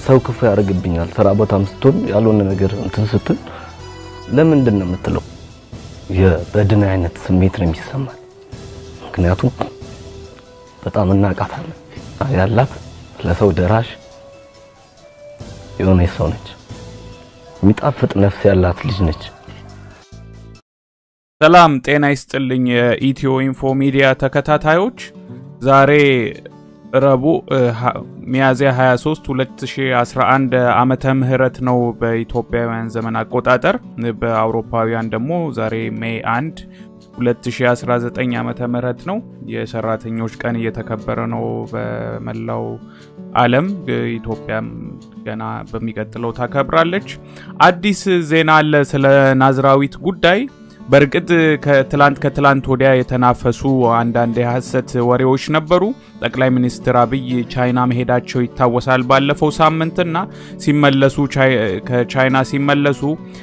ሰው ክፉ ያደርግብኛል። ስራ ቦታም ስትሆን ያልሆነ ነገር እንትን ስትል ለምንድን ነው የምትለው? የበድን አይነት ስሜት ነው የሚሰማል። ምክንያቱም በጣም እናቃታለን ያላት ለሰው ደራሽ የሆነች ሰው ነች። የሚጣፍጥ ነፍስ ያላት ልጅ ነች። ሰላም ጤና ይስጥልኝ የኢትዮ ኢንፎ ሚዲያ ተከታታዮች ዛሬ ረቡዕ ሚያዝያ 23 2011 ዓመተ ምህረት ነው በኢትዮጵያውያን ዘመን አቆጣጠር። በአውሮፓውያን ደግሞ ዛሬ ሜይ 1 2019 ዓመተ ምህረት ነው። የሰራተኞች ቀን እየተከበረ ነው በመላው ዓለም። ኢትዮጵያም ገና በሚቀጥለው ታከብራለች። አዲስ ዜና አለ ስለ ናዝራዊት ጉዳይ። በእርግጥ ከትላንት ከትላንት ወዲያ የተናፈሱ አንዳንድ የሐሰት ወሬዎች ነበሩ። ጠቅላይ ሚኒስትር አብይ ቻይና መሄዳቸው ይታወሳል ባለፈው ሳምንትና ሲመለሱ ከቻይና ሲመለሱ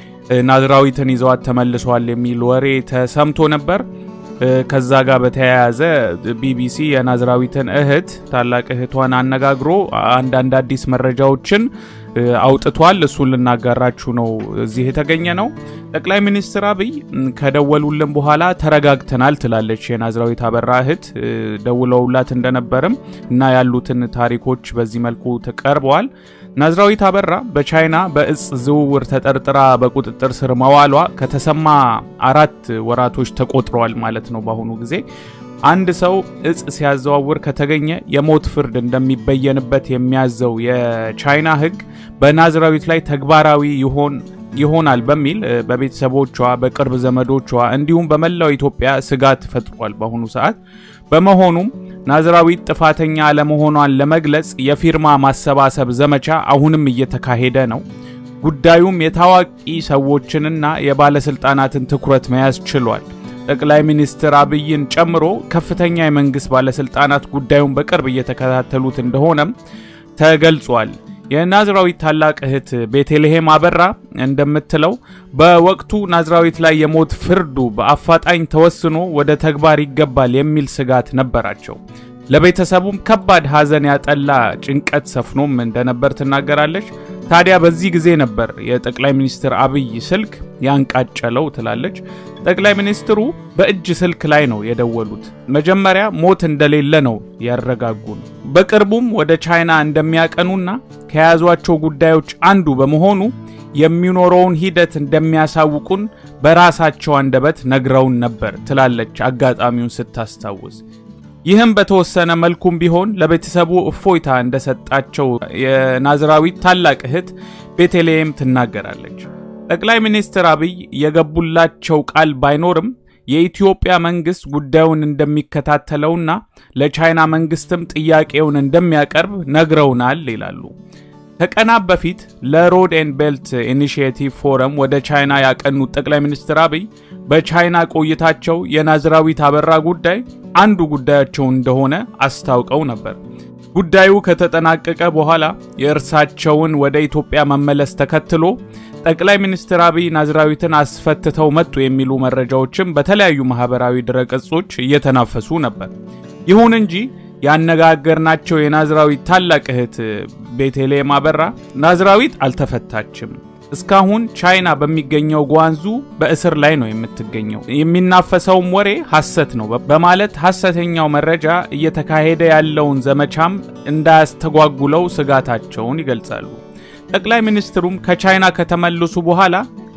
ናዝራዊትን ይዘዋት ተመልሰዋል የሚል ወሬ ተሰምቶ ነበር። ከዛ ጋር በተያያዘ ቢቢሲ የናዝራዊትን እህት ታላቅ እህቷን አነጋግሮ አንዳንድ አዲስ መረጃዎችን አውጥቷል። እሱን ልናጋራችሁ ነው እዚህ የተገኘ ነው። ጠቅላይ ሚኒስትር አብይ ከደወሉልን በኋላ ተረጋግተናል ትላለች የናዝራዊት አበራ እህት። ደውለውላት እንደነበርም እና ያሉትን ታሪኮች በዚህ መልኩ ተቀርበዋል። ናዝራዊት አበራ በቻይና በእጽ ዝውውር ተጠርጥራ በቁጥጥር ስር መዋሏ ከተሰማ አራት ወራቶች ተቆጥረዋል ማለት ነው። በአሁኑ ጊዜ አንድ ሰው እጽ ሲያዘዋውር ከተገኘ የሞት ፍርድ እንደሚበየንበት የሚያዘው የቻይና ሕግ በናዝራዊት ላይ ተግባራዊ ይሆን ይሆናል በሚል በቤተሰቦቿ በቅርብ ዘመዶቿ እንዲሁም በመላው ኢትዮጵያ ስጋት ፈጥሯል በአሁኑ ሰዓት። በመሆኑም ናዝራዊት ጥፋተኛ አለመሆኗን ለመግለጽ የፊርማ ማሰባሰብ ዘመቻ አሁንም እየተካሄደ ነው። ጉዳዩም የታዋቂ ሰዎችንና የባለስልጣናትን ትኩረት መያዝ ችሏል። ጠቅላይ ሚኒስትር አብይን ጨምሮ ከፍተኛ የመንግስት ባለስልጣናት ጉዳዩን በቅርብ እየተከታተሉት እንደሆነም ተገልጿል። የናዝራዊት ታላቅ እህት ቤተልሔም አበራ እንደምትለው በወቅቱ ናዝራዊት ላይ የሞት ፍርዱ በአፋጣኝ ተወስኖ ወደ ተግባር ይገባል የሚል ስጋት ነበራቸው። ለቤተሰቡም ከባድ ሐዘን ያጠላ ጭንቀት ሰፍኖም እንደነበር ትናገራለች። ታዲያ በዚህ ጊዜ ነበር የጠቅላይ ሚኒስትር አብይ ስልክ ያንቃጨለው ትላለች። ጠቅላይ ሚኒስትሩ በእጅ ስልክ ላይ ነው የደወሉት። መጀመሪያ ሞት እንደሌለ ነው ያረጋጉን። በቅርቡም ወደ ቻይና እንደሚያቀኑና ከያዟቸው ጉዳዮች አንዱ በመሆኑ የሚኖረውን ሂደት እንደሚያሳውቁን በራሳቸው አንደበት ነግረውን ነበር ትላለች አጋጣሚውን ስታስታውስ። ይህም በተወሰነ መልኩም ቢሆን ለቤተሰቡ እፎይታ እንደሰጣቸው የናዝራዊት ታላቅ እህት ቤተልሔም ትናገራለች። ጠቅላይ ሚኒስትር አብይ የገቡላቸው ቃል ባይኖርም የኢትዮጵያ መንግስት ጉዳዩን እንደሚከታተለውና ለቻይና መንግስትም ጥያቄውን እንደሚያቀርብ ነግረውናል ይላሉ። ከቀናት በፊት ለሮድ ኤንድ ቤልት ኢኒሺየቲቭ ፎረም ወደ ቻይና ያቀኑት ጠቅላይ ሚኒስትር አብይ በቻይና ቆይታቸው የናዝራዊት አበራ ጉዳይ አንዱ ጉዳያቸው እንደሆነ አስታውቀው ነበር። ጉዳዩ ከተጠናቀቀ በኋላ የእርሳቸውን ወደ ኢትዮጵያ መመለስ ተከትሎ ጠቅላይ ሚኒስትር አብይ ናዝራዊትን አስፈትተው መጡ የሚሉ መረጃዎችም በተለያዩ ማህበራዊ ድረገጾች እየተናፈሱ ነበር። ይሁን እንጂ ያነጋገርናቸው የናዝራዊት ታላቅ እህት ቤተልሔም አበራ ናዝራዊት አልተፈታችም፣ እስካሁን ቻይና በሚገኘው ጓንዙ በእስር ላይ ነው የምትገኘው፣ የሚናፈሰውም ወሬ ሐሰት ነው በማለት ሐሰተኛው መረጃ እየተካሄደ ያለውን ዘመቻም እንዳያስተጓጉለው ስጋታቸውን ይገልጻሉ። ጠቅላይ ሚኒስትሩም ከቻይና ከተመለሱ በኋላ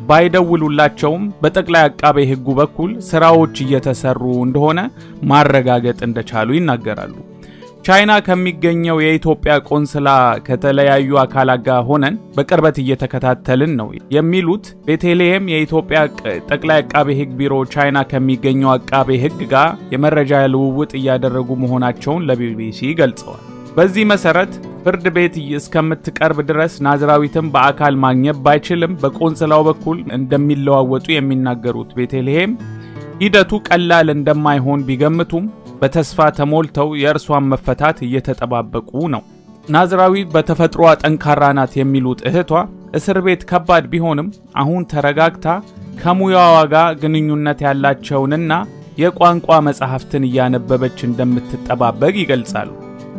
ባይደውሉላቸውም በጠቅላይ አቃቤ ሕጉ በኩል ስራዎች እየተሰሩ እንደሆነ ማረጋገጥ እንደቻሉ ይናገራሉ። ቻይና ከሚገኘው የኢትዮጵያ ቆንስላ ከተለያዩ አካላት ጋር ሆነን በቅርበት እየተከታተልን ነው የሚሉት ቤተልሔም የኢትዮጵያ ጠቅላይ አቃቤ ሕግ ቢሮ ቻይና ከሚገኘው አቃቤ ሕግ ጋር የመረጃ ልውውጥ እያደረጉ መሆናቸውን ለቢቢሲ ገልጸዋል። በዚህ መሰረት ፍርድ ቤት እስከምትቀርብ ድረስ ናዝራዊትን በአካል ማግኘት ባይችልም በቆንስላው በኩል እንደሚለዋወጡ የሚናገሩት ቤተልሔም ሂደቱ ቀላል እንደማይሆን ቢገምቱም በተስፋ ተሞልተው የእርሷን መፈታት እየተጠባበቁ ነው። ናዝራዊት በተፈጥሯ ጠንካራ ናት የሚሉት እህቷ እስር ቤት ከባድ ቢሆንም አሁን ተረጋግታ ከሙያዋ ጋር ግንኙነት ያላቸውንና የቋንቋ መጽሐፍትን እያነበበች እንደምትጠባበቅ ይገልጻሉ።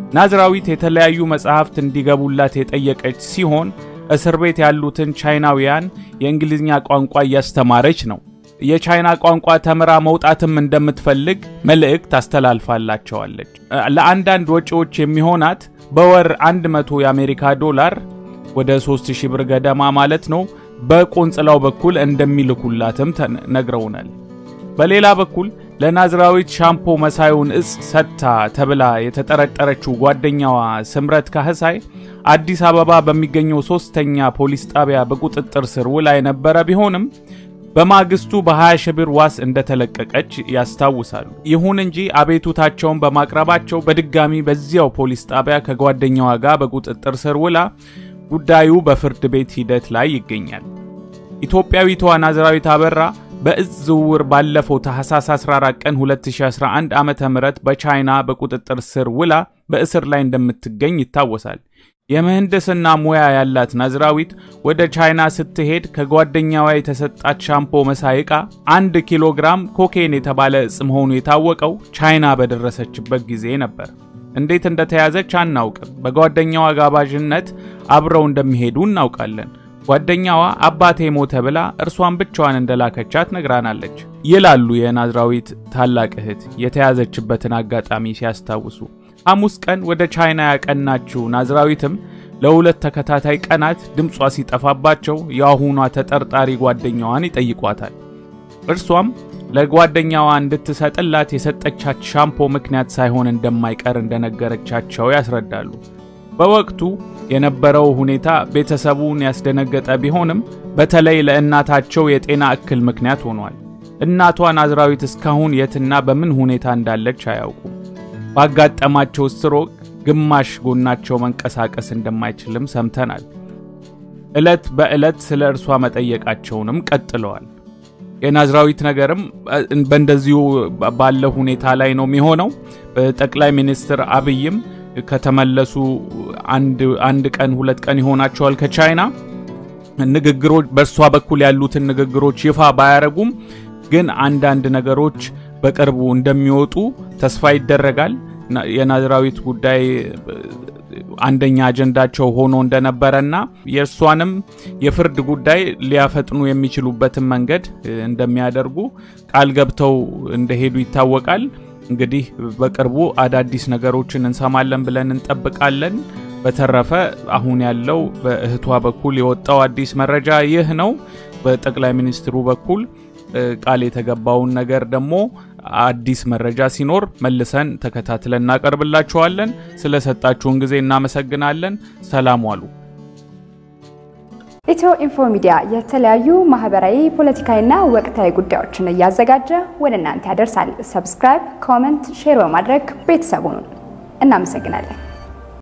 ናዝራዊት የተለያዩ መጽሐፍት እንዲገቡላት የጠየቀች ሲሆን እስር ቤት ያሉትን ቻይናውያን የእንግሊዝኛ ቋንቋ እያስተማረች ነው። የቻይና ቋንቋ ተምራ መውጣትም እንደምትፈልግ መልእክት አስተላልፋላቸዋለች። ለአንዳንድ ወጪዎች የሚሆናት በወር 100 የአሜሪካ ዶላር ወደ 3000 ብር ገደማ ማለት ነው በቆንጽላው በኩል እንደሚልኩላትም ነግረውናል። በሌላ በኩል ለናዝራዊት ሻምፖ መሳዩን እጽ ሰጥታ ተብላ የተጠረጠረችው ጓደኛዋ ስምረት ካህሳይ አዲስ አበባ በሚገኘው ሶስተኛ ፖሊስ ጣቢያ በቁጥጥር ስር ውላ የነበረ ቢሆንም በማግስቱ በ20 ሺህ ብር ዋስ እንደተለቀቀች ያስታውሳሉ። ይሁን እንጂ አቤቱታቸውን በማቅረባቸው በድጋሚ በዚያው ፖሊስ ጣቢያ ከጓደኛዋ ጋር በቁጥጥር ስር ውላ ጉዳዩ በፍርድ ቤት ሂደት ላይ ይገኛል። ኢትዮጵያዊቷ ናዝራዊት አበራ በእጽ ዝውውር ባለፈው ታህሳስ 14 ቀን 2011 ዓመተ ምህረት በቻይና በቁጥጥር ስር ውላ በእስር ላይ እንደምትገኝ ይታወሳል። የምህንድስና ሙያ ያላት ናዝራዊት ወደ ቻይና ስትሄድ ከጓደኛዋ የተሰጣት ሻምፖ መሳይ ዕቃ አንድ ኪሎ ግራም ኮኬን የተባለ እጽ መሆኑ የታወቀው ቻይና በደረሰችበት ጊዜ ነበር። እንዴት እንደተያዘች አናውቅም። በጓደኛዋ ጋባዥነት አብረው እንደሚሄዱ እናውቃለን። ጓደኛዋ አባቴ ሞተ ብላ እርሷን ብቻዋን እንደላከቻት ነግራናለች ይላሉ የናዝራዊት ታላቅ እህት የተያዘችበትን አጋጣሚ ሲያስታውሱ። ሐሙስ ቀን ወደ ቻይና ያቀናችው ናዝራዊትም ለሁለት ተከታታይ ቀናት ድምጿ ሲጠፋባቸው የአሁኗ ተጠርጣሪ ጓደኛዋን ይጠይቋታል። እርሷም ለጓደኛዋ እንድትሰጥላት የሰጠቻት ሻምፖ ምክንያት ሳይሆን እንደማይቀር እንደነገረቻቸው ያስረዳሉ። በወቅቱ የነበረው ሁኔታ ቤተሰቡን ያስደነገጠ ቢሆንም በተለይ ለእናታቸው የጤና እክል ምክንያት ሆኗል። እናቷ ናዝራዊት እስካሁን የትና በምን ሁኔታ እንዳለች አያውቁም። ባጋጠማቸው ስትሮክ ግማሽ ጎናቸው መንቀሳቀስ እንደማይችልም ሰምተናል። ዕለት በዕለት ስለ እርሷ መጠየቃቸውንም ቀጥለዋል። የናዝራዊት ነገርም በእንደዚሁ ባለ ሁኔታ ላይ ነው የሚሆነው። ጠቅላይ ሚኒስትር አብይም ከተመለሱ አንድ ቀን ሁለት ቀን ይሆናቸዋል ከቻይና ንግግሮች በእርሷ በኩል ያሉትን ንግግሮች ይፋ ባያረጉም ግን አንዳንድ ነገሮች በቅርቡ እንደሚወጡ ተስፋ ይደረጋል። የናዝራዊት ጉዳይ አንደኛ አጀንዳቸው ሆኖ እንደነበረና የእርሷንም የፍርድ ጉዳይ ሊያፈጥኑ የሚችሉበትን መንገድ እንደሚያደርጉ ቃል ገብተው እንደሄዱ ይታወቃል። እንግዲህ በቅርቡ አዳዲስ ነገሮችን እንሰማለን ብለን እንጠብቃለን። በተረፈ አሁን ያለው በእህቷ በኩል የወጣው አዲስ መረጃ ይህ ነው። በጠቅላይ ሚኒስትሩ በኩል ቃል የተገባውን ነገር ደግሞ አዲስ መረጃ ሲኖር መልሰን ተከታትለን እናቀርብላችኋለን። ስለሰጣችሁን ጊዜ እናመሰግናለን። ሰላም ዋሉ። ኢትዮ ኢንፎ ሚዲያ የተለያዩ ማህበራዊ፣ ፖለቲካዊና ወቅታዊ ጉዳዮችን እያዘጋጀ ወደ እናንተ ያደርሳል። ሰብስክራይብ፣ ኮመንት፣ ሼር በማድረግ ቤተሰቡን እናመሰግናለን።